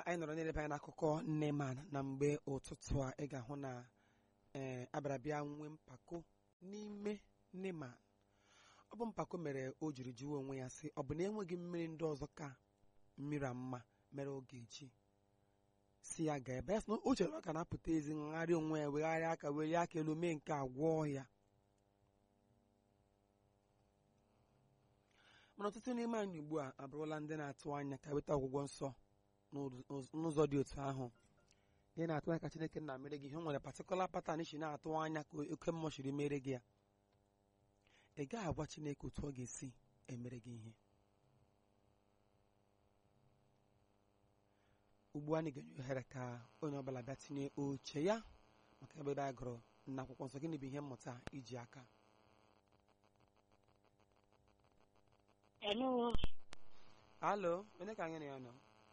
anyị nọrọ n'eleba anya n'akụkọ Neman na mgbe ụtụtụ a ị ga-ahụ na ee abịara bịa nwee mpako n'ime Neman ọ bụ mpako mere o jiri jụọ onwe ya sị ọ bụ na enweghị mmiri ndị ọzọ ka mmiri a mma mere ọ ga-eji si ya gaa ebe ya sị na o chere ọ ga na-apụta ezi ngharị onwe ya wegharịa aka welie aka elu mee nke a gwọọ ya mana ọtụtụ n'ime anyị ugbu a abụrụla ndị na-atụ anya ka weta ọgwụgwọ nsọ n'ụzọ dị otu ahụ ị na-atụ anya ka Chineke na mere gị ihe o nwere patikụla patan si na-atụ anya ka oke mmụọ siri mere gị ya ị gaghị agwa Chineke otu ọ ga-esi emere gị ihe ugbu a anyị ga-enye ohere ka onye ọbụla bịa tinye oche ya maka ebe ebe anyị gụrụ na akwụkwọ nsọ gịnị bụ ihe mmụta iji aka Hello. alo onye ka anyị na ya nọ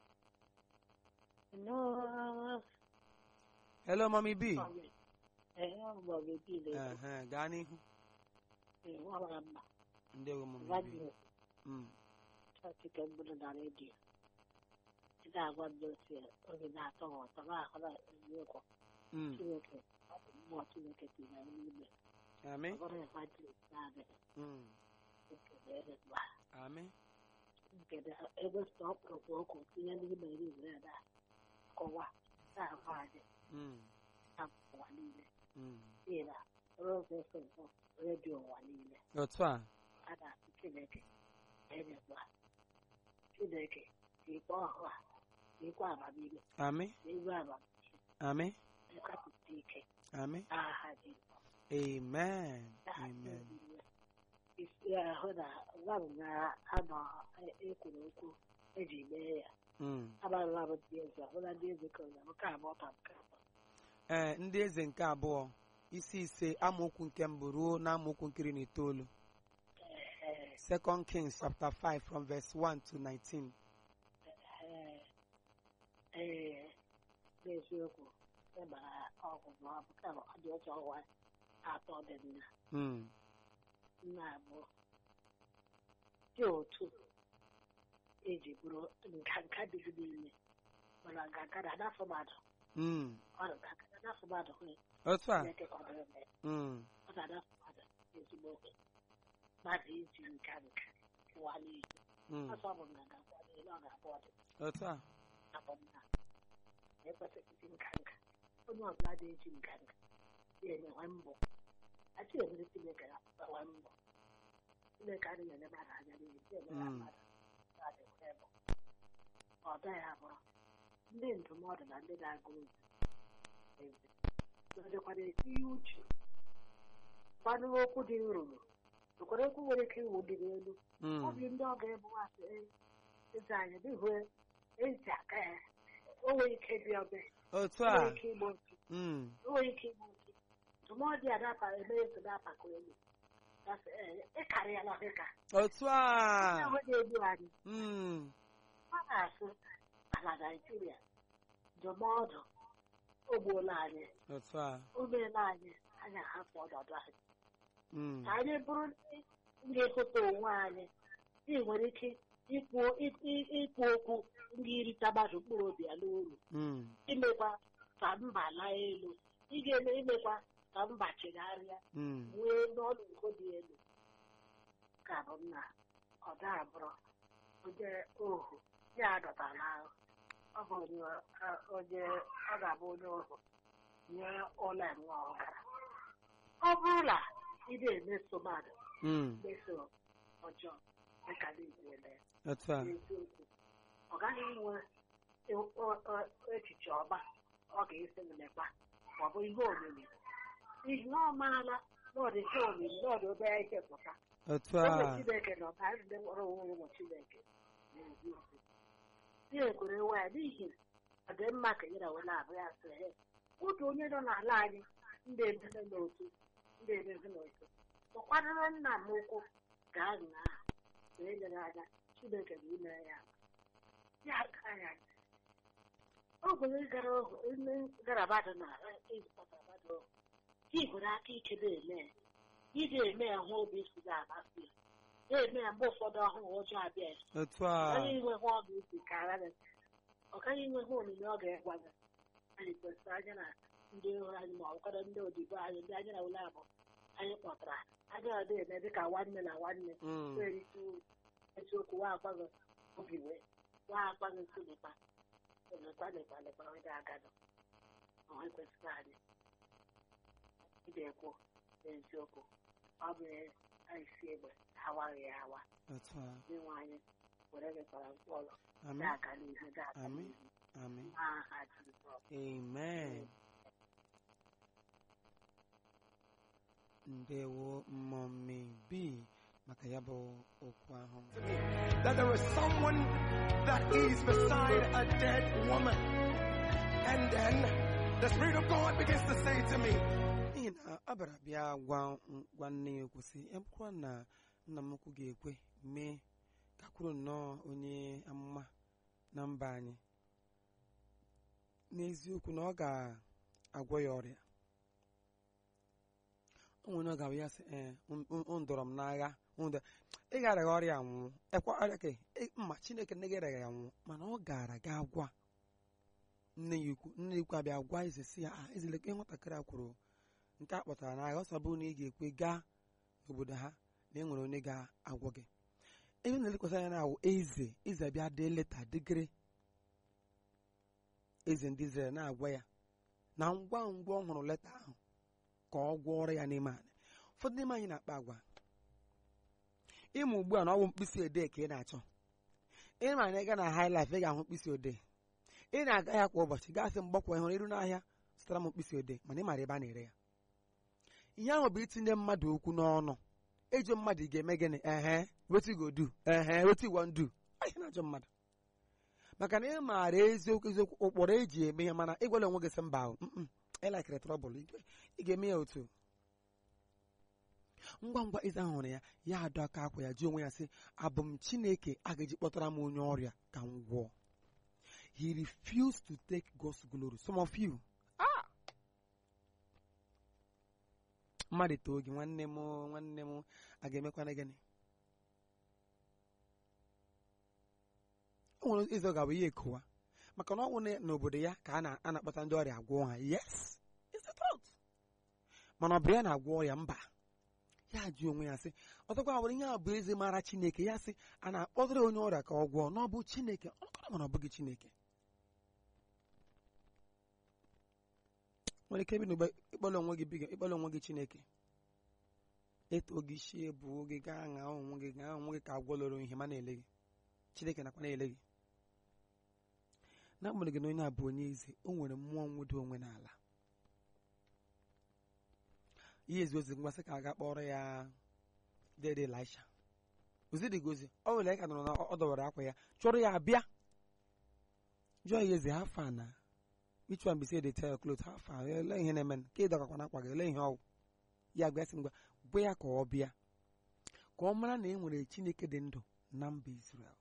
Hello. hello mami b Hello, Bobby Pile. Ehe, gaa n'ihu Wala mba. ndewo mami b Radio. Mm, Chọọchị ka mgbụrụ na redio. Ị ga-agwa ndị ochie oge na-atọ ha ụtọ na-ahụla eziokwu. mm, Chineke, ọ bụ mmụọ Chineke tinye n'ime. amị Ọ bụrụ ịkwa Chineke na-adịghị. Mm, Nke na-ere mgba. amị Nke na ebe stọpụrụ okwu tinye n'ime iri ire na kọwa na-agwa anyị Mm, na ụwa niile. mm. N'ihi na Rose FM bụ redio ụwa niile. otu a a na-asị Chineke enyekwa Chineke ikpe ọhụụ a ikwe amamihe amị na igwe amamihe amị nkapụta ike amị n'aha dị amen amen isi ahụ na gwa m na-anọ ekwuru okwu eji mee ya Mm. amarala m ndị eze ọbụla ndị eze ka onye nke abụọ ka nke abụọ ee ndị eze nke abụọ isi ise amaokwu nke mbụ ruo na amaokwu nkiri na itoolu Ee, second kings chapter 5 from verse 1 to 19 ee, ee, n'eziokwu ịgbara ọgwụgwọ ọbụka ọ dị oche ọnwa atọ dị nna Mm, nna abụọ dị otu eji bụrụ nka nka dị niile mana nka na n'afọ mmadụ mm. ọ dị nka na n'afọ mmadụ hụ otu a Chineke kwadoro mee Mm, ọ na n'afọ mmadụ ezigbo oge mmadụ iji nka nka ụwa niile mm. ọsọ bụ na ga-agwa niile ọ ga-abụ ọdị otu a abụ nna na-ekwesịghị iji nka nka onye ọbụla na-eji nka nka na-enwe mbụ achị emere Chineke ya enwe mbụ Chineke adịghị ele mmadụ anya n'ihi na-emere Mm. mmadụ na-adịghị ebe ọ gaghị abụrụ ndị ndụmọdụ na ndị na-agụ ozi nọdịkwara etinye uche kwanụ okwu dị nrụrụ nwekwara okwu nwere ike iwu dị n'elu ọ Mm, bụ ndị ọ ga-ebu asị eze anyị dịhụ ezi aka ya o nwere ike bịa ọbịa otu o a nwere ike igbo ntu Mm, o nwere ike igbo ntu ndụmọdụ ya dapa eme eze na-apakọ elu gasị ee ịkarịala dịka otu a ahụ na-egbu anyị Mm, ọ na-asụ ala naijiria ndụmọdụ o gbuola anyị otu a o meela anyị anyị ahapụ ọnọdụ anyị Mm, ka anyị bụrụ ndị ga-ehụta onwe anyị ndị nwere ike ikwu i- ikwu okwu ndị irita mmadụ mkpụrụ obi ya n'uru mm. imekwa ka mba laa elu ị ga-eme imekwa ka mba chegharịa Mm, nwee n'ọnụ nke dị elu ka bụ nna ọ da-abụrụ onye ohu ya adọtala ahụ ọ bụ onye onye ọ ga-abụ onye ohu nye ụlọ enwe ọgara ọ bụrụ na ị na-emeso mmadụ mm. mmeso ọjọọ dịka na-ekwele otu a n'eziokwu ọ gaghị enwe e- ọ- ọ- echiche ọma ọ ga-esi mmekpa ma ọ bụ ihe omimi n'ihi na ọ maala na ọ dị ihe omimi na ọ dị obere ike pụta otu oge a Chineke nọ ka ndị nwere onwe ụmụ Chineke n'eziokwu ya ekwere nwa ya n'ihi ọ dị mma ka ya na wela abụ ya sị he otu onye nọ n'ala anyị ndị emeze n'otu ndị emeze n'otu ụkwadoro nna m ukwu gaa nga ahụ na enyere anya Chineke na ime ya ya aka ya ogwere gara ohu nne gara mmadụ na ịzụpụta mmadụ ohu i gwere aka ike na-eme ya ị ga-eme ya hụ obi si na-amasị ya na-eme ya mgbe ụfọdụ ọhụụ ọjọọ abịa ya otu a onye inwe hụ ọ ga-esi kara ya ọ gaghị enweghị onyinye ọ ga-egwa gị anyị kwesịrị anya na ndị ohu anyị ma ọkọdọ ndị odibo anyị ndị anyị na ụlọ abụ anyị kpọtara aga adị eme dịka nwanne na nwanne Mm. nwere ike eziokwu wa akwaghị obi wee wa akwaghị nsogbu lekwa lekwa lekwa onye agadọ ọ kwesịrị anyị idekwu n'eziokwu ọ bụ anyị si egbe awaghị ya awa otu a ndị nwe anyị were mekwara mkpọrọ amen na-aga n'ihu na-aga Amen. n'ihu amen n'aha Jizọs amen ndewo mmọmmi bi maka ya bụ okwu ahụ that there is someone that is beside a dead woman. And then the Spirit of God begins to say to me, n'ihi na ọ bịara bịa gwa gwa nne ya okwu sị ya bụkwa na nna m ukwu ga-ekwe mee ka kwuru nnọọ onye amụma na mba anyị n'eziokwu na ọ ga-agwọ ya ọrịa o nwere ọ ga-abụ ya sị ee m dọrọ m n'agha m dọ- ị gara ya ọrịa nwụọ ekwa ọrịa ka ị- mma chineke nne gị gara ya nwụọ mana ọ gara ga gwa nne ya ukwu nne ya ukwu abịa gwa eze si ya "Ah, eze lekwa ihe nwatakịrị a kwuru nke a kpọtara n'agha ọ sabụ na ị ga-ekwe gaa n'obodo ha na e nwere onye ga-agwọ gị ebe na-elekwasị anya na-awụ eze eze bịa dee leta dịgịrị eze ndị Izrel na-agwa ya na ngwa ngwa ọ hụrụ leta ahụ ka ọ gwọọrọ ya n'ime anyị ụfọdụ n'ime anyị na-akpa agwa ịma ugbu a na ọ bụ mkpịsị odee ka ị na-achọ ịma na ịga na haịlaif ị ga-ahụ mkpịsị odee ị na-aga ya kwa ụbọchị gasị mgbakwa ịhụrụ iru n'ahịa zụtara m mkpịsị odee mana ị mara ebe a na-ere ya ihe ahụ bụ itinye mmadụ okwu n'ọnụ ịjụ mmadụ ị ga-eme gịnị ehe wetin go do ehe wetin wan do ihe na-ajụ mmadụ maka na ị maara eziokwu eziokwu ụkpụrụ eji eme ihe mana ịgwala onwe gị sị mba ahụ ịlakịrị trọbụl ị ga-eme ya otu ngwa ngwa eze ahụ hụrụ ya ya adọ aka akwa ya jụọ onwe ya sị abụ m chineke a ga-eji kpọtara m onye ọrịa ka m gwọọ he refused to take God's glory some of you ah mmadụ too gị nwanne m nwanne m a ga-emekwana gịnị o nwere ịzọ ga-abụ ihe ekowa maka na ọ nwụ n'obodo ya ka a na- a na-akpọta ndị ọrịa agwọ ha yes it's the truth mana ọ bụ ya na-agwọ ọrịa mba ya jụọ onwe ya sị ọzọkwa nwere ihe a bụ eze mara chineke ya sị a na-akpọtara onye ọrịa ka ọ gwọọ na ọ bụ chineke ọ kọrọ mana ọ bụghị chineke nwere ike ebi n'ugbe ịkpọrọ onwe gị biga ịkpọrọ onwe gị chineke eto gị shie bụ oge gaa ṅaa onwe gị ṅaa onwe gị ka agwọloro ihe ma na-ele gị chineke nakwa na-ele gị n'agbanyeghị na onye a bụ onye eze o nwere mmụọ nwụdo onwe n'ala ihe ezi ozi ngwasị ka a ga kpọrọ ya dede Elisha ozi dị gozi ọ nwere ya ka nọrọ na ọ dọwara akwa ya chọrọ ya abịa jụọ ya eze ha fa na which one be say they tell your clothes how far ele ihe na-eme ka ị dọkakwa na akwa gị ele ihe ọwụ ya gwa sị ngwa gwa ya ka ọ bịa ka ọ mara na e nwere chineke dị ndụ na mba Israel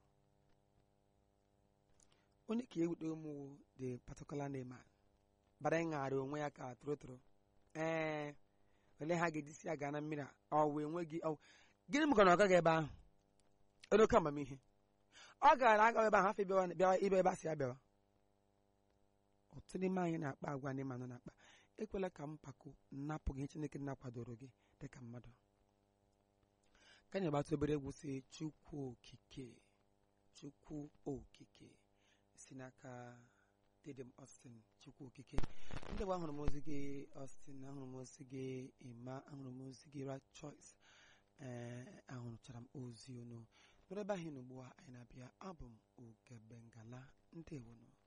onye ka ewute ụmụ the particular name a bara ịṅara onwe ya ka tụrụtụrụ ee ole ha ga-eji si ya gaa na mmiri a ọ wee nweghị ọ gịnị maka na ọ gaghị ebe ahụ onye oke amamihe ọ gara aga ebe ahụ afọ bịawa bịawa ibe ebe a si ya bịawa ọtụtụ n'ime anyị na-akpa agwa ndị mmadụ na-akpa ekwela ka mpako napụ gị chineke na-akwadoro gị dịka mmadụ ka anyị gbata obere egwu si chukwu okike chukwu okike si n'aka Didem Austin chukwu okike ndị gwa ahụrụ m ozi gị Austin ahụrụ m ozi gị Emma ahụrụ m ozi gị Right Choice ee ahụrụchara m ozi unu n'ebe ahụ ugbu a anyị na-abịa abụ m Ugebengala ndewonu